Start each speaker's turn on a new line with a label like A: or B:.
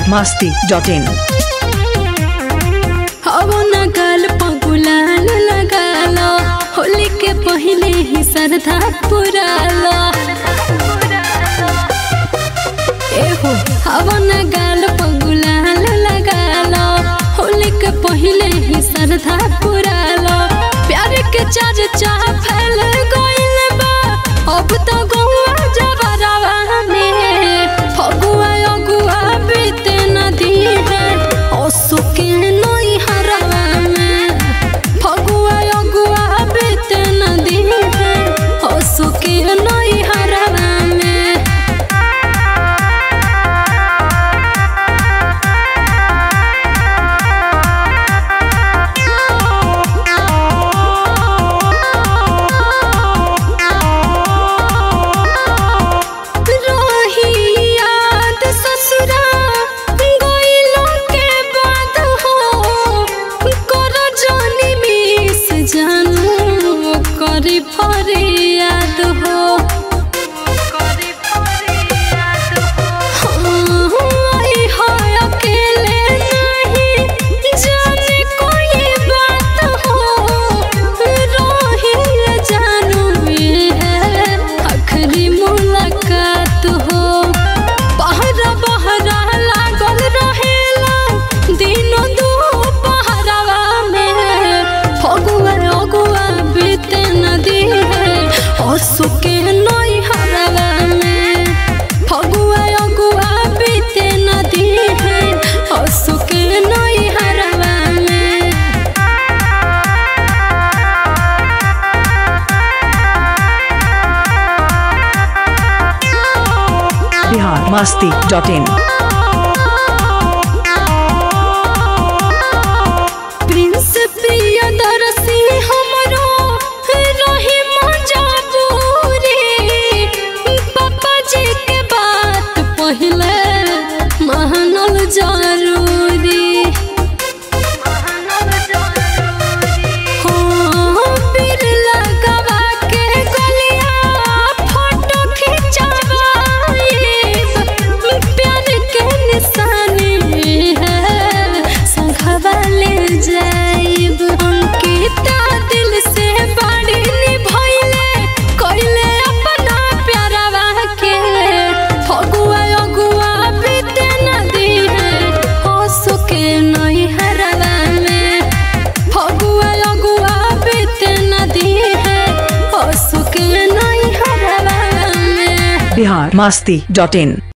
A: masti.in
B: अब न गाल पगुलाल लगालो होली के पहले ही श्रद्धा पुरालो एहो अब न गाल पगुलाल लगालो होली के पहले ही श्रद्धा पुरालो प्यार के चर्चा फैल गइल बा अब तो गौआ जबरवा में फगुआ अगुआ बीते नदी है असुके नई हरवा में फगुआ अगुआ बीते नदी है असुके नई हरवा में रही याद ससुरा गइलो के बाद हो कर जानी मिस जानू करी फरियाद हो आई है अकेले नहीं जाने कोई बात हो रही जानू ये है आखिरी मुलाकात हो पहरा बहरा लागल रहेला दिनो दू पहरावा में फगुआ अगुआ बीते नदी है असुके नई हरवा में फगुआ अगुआ बीते नदी है असुके नई हरवा में
A: Bihar masti.in
B: प्रिंस प्रियदर्शी हमरो रही मजबूरी पापा जी के बात पहले मानल जरूरी हो पीर लगवा के गलिया फोटो खिंचवाइब प्यार के निशानी है संघवा ले जाइब अंकिता दिल से बड़ी निभइले कइले अपना प्यारवा के फगुआ अगुआ बीते नदी है हंसो के नई हरवा में फगुआ अगुआ बीते नदी है हंसो के नई हरवा में
A: Bihar masti.in